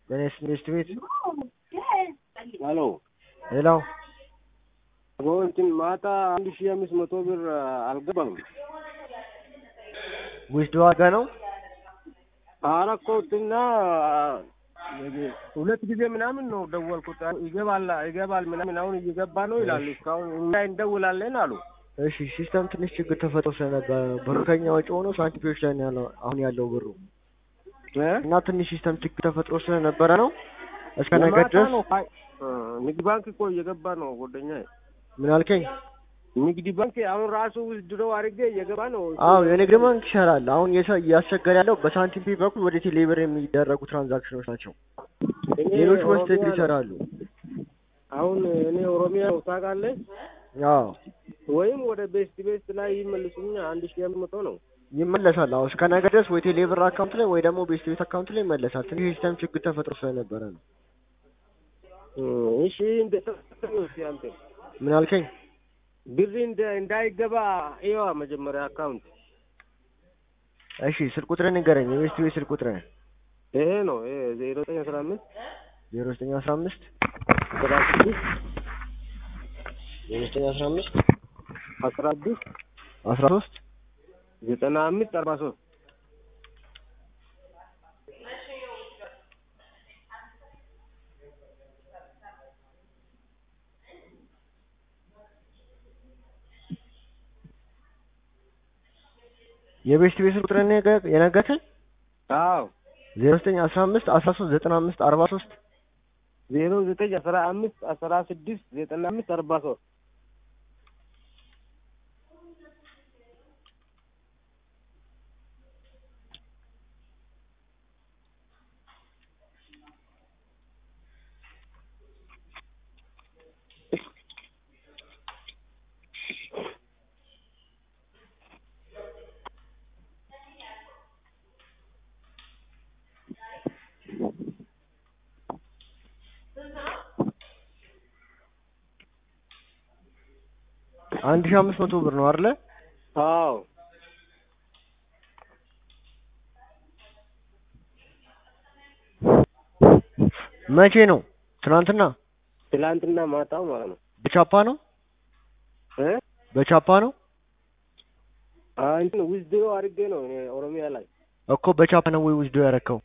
ገኔስ ትምህርት ቤት ሄሎ ሌላው እንትን ማታ አንድ ሺህ አምስት መቶ ብር አልገባም። ውስጥ ዋጋ ነው አረኮትና ሁለት ጊዜ ምናምን ነው ደወልኩት። ይገባል ይገባል ምናምን አሁን እየገባ ነው ይላሉ። እስካሁን እኛ እንደውላለን አሉ። እሺ ሲስተም ትንሽ ችግር ተፈጥሮ ስለነበረ ብሩ ከኛ ወጪ ሆኖ ሳንቲፒዎች ላይ ነው ያለው አሁን ያለው ብሩ እ? እና ትንሽ ሲስተም ችግር ተፈጥሮ ስለነበረ ነው እስከ ነገ ለማታ ድረስ ነው ፋይ- እ፣ ንግድ ባንክ እኮ እየገባ ነው ጓደኛ ምን አልከኝ? ንግድ ባንክ አሁን ራሱ ድሮ አድርጌ እየገባ ነው። አዎ የንግድ ባንክ ይሻላል። አሁን የሰ- እያስቸገረ ያለው በሳንቲም ፔ በኩል ወደ ቴሌብር የሚደረጉ ትራንዛክሽኖች ናቸው። እኔ ሌሎች ኦሮሚያ በስተግል ነው። ይሰራሉ። አሁን እኔ ኦሮሚያ ነው ታውቃለህ? አዎ ወይም ወደ ቤስት ቤስት ላይ ይመልሱኛ አንድ ሺህ አምስት መቶ ነው። ይመለሳል። አዎ እስከ ነገ ድረስ ወይ ቴሌብር አካውንት ላይ ወይ ደግሞ ቤስት ቤት አካውንት ላይ ይመለሳል። ትንሽ የሲስተም ችግር ተፈጥሮ ስለነበረ ነው። እ፣ እሺ እንደተሰጠኝ እስኪ አንተ ምን አልከኝ? ብር እንደ እንዳይገባ ይዋ መጀመሪያ አካውንት እሺ ስልክ ቁጥርህን ንገረኝ። የቤስት ቤት ስልክ ቁጥርህን ይሄ ነው። ይሄ ዜሮ ዘጠኝ አስራ አምስት ዜሮ ዘጠኝ አስራ አምስት አስራ ስድስት ዜሮ ዘጠኝ አስራ አምስት አስራ ስድስት አስራ ሶስት ዘጠና አምስት አርባ ሶስት የቤስት ቤት ስልክ ቁጥርህን የነገ- የነገርከኝ አዎ ዜሮ ዘጠኝ አስራ አምስት አስራ ሶስት ዘጠና አምስት አርባ ሶስት ዜሮ ዘጠኝ አስራ አምስት አስራ ስድስት ዘጠና አምስት አርባ ሶስት አንድ ሺህ አምስት መቶ ብር ነው አይደለ? አዎ መቼ ነው? ትናንትና ትላንትና ማታው ማለት ነው በቻፓ ነው እ በቻፓ ነው አ እንትን ዊዝድሮ አድርጌ ነው እኔ ኦሮሚያ ላይ እኮ በቻፓ ነው ወይ ውስዶ ያረከው?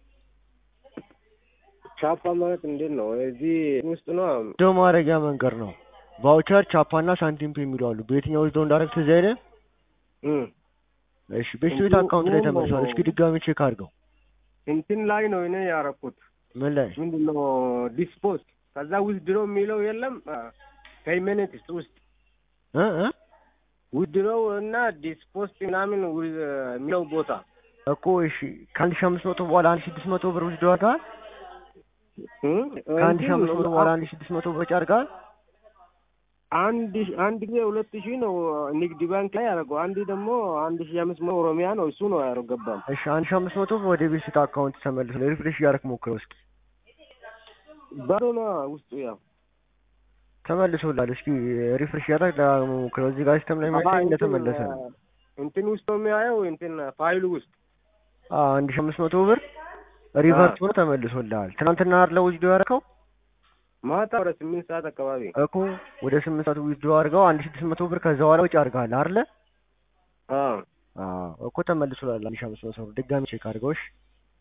ቻፓ ማለት እንዴት ነው? እዚህ ውስጥ ነው ውስዶ ማድረጊያ መንገድ ነው። ቫውቸር፣ ቻፓ እና ሳንቲም ፔ የሚሉ አሉ። በየትኛው ውስዶ እንዳደረግ ትዝ አይልም? እም እሺ ቤስት ቤት አካውንት ላይ ተመልሷል። እስኪ ድጋሚ ቼክ አድርገው። እንትን ላይ ነው እኔ ያረኩት ምን ላይ ምንድን ነው ዲስፖዝ ከዛ ዊዝድሮ የሚለው የለም ፔይመንት ውስጥ እ እ ዊዝድሮ እና ዲስፖዝ ምናምን ዊ- የሚለው ቦታ እኮ እሺ ከአንድ ሺህ አምስት መቶ በኋላ አንድ ሺህ ስድስት መቶ ብር ውስዶ አድርገሃል። እም ከአንድ ሺህ እንትን አምስት መቶ በኋላ አንድ ሺህ ስድስት መቶ ብር አድርገሃል። አንድ ሺ- አንድ ጊዜ ሁለት ሺህ ነው ንግድ ባንክ ላይ ያደረገው። አንድ ደግሞ አንድ ሺህ አምስት መቶ ኦሮሚያ ነው እሱ ነው ያደረገባል። እሺ አንድ ሺህ አምስት መቶ ብር ወደ ቤት ቤት አካውንት ተመልሶ ሪፍሬሽ እያደረክ ሞክረው እስኪ ባዶ ነው ውስጡ ያው ተመልሶላል። እስኪ ሪፍሬሽ እያደረክ ደጋግመህ ሞክረው። እዚህ ጋር ሲስተም ላይ የሚያሳይ እንደተመለሰ ነው። እንትን ውስጥ ነው የሚያየው እንትን ፋይሉ ውስጥ አዎ አንድ ሺህ አምስት መቶ ብር ሪቨርት ሆኖ ተመልሶልሃል። ትናንትና አይደለ ውስዶ ያደረከው ማታ ወደ ስምንት ሰዓት አካባቢ እኮ ወደ ስምንት ሰዓት ውስዶ አድርገው አንድ ሺህ ስድስት መቶ ብር ከዛ በኋላ ወጪ አድርገሃል አይደለ? አዎ አዎ እኮ ተመልሶላል። አንድ ሺህ አምስት መቶ ብር ድጋሚ ቼክ አድርገው እሺ።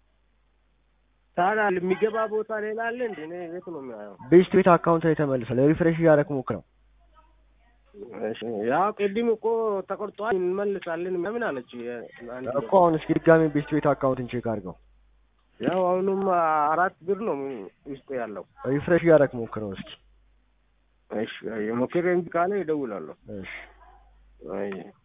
ታዲያ የሚገባ ቦታ ሌላ አለ እንዴ? እኔ የት ነው የሚያየው? ቤስት ቤት አካውንት ላይ ተመልሷል። ሪፍሬሽ እያደረክ ሞክረው። እሺ ያው ቅድም እኮ ተቆርጧል እንመልሳለን ምናምን አለች። አንድ እኮ አሁን እስኪ ድጋሚ ቤስት ቤት አካውንትን ቼክ አድርገው። ያው አሁንም አራት ብር ነው ውስጡ ያለው። ሪፍሬሽ እያደረክ ሞክረው እስኪ። እሺ ሞክሬ እምቢ ካለ ይደውላለሁ። እሺ አይ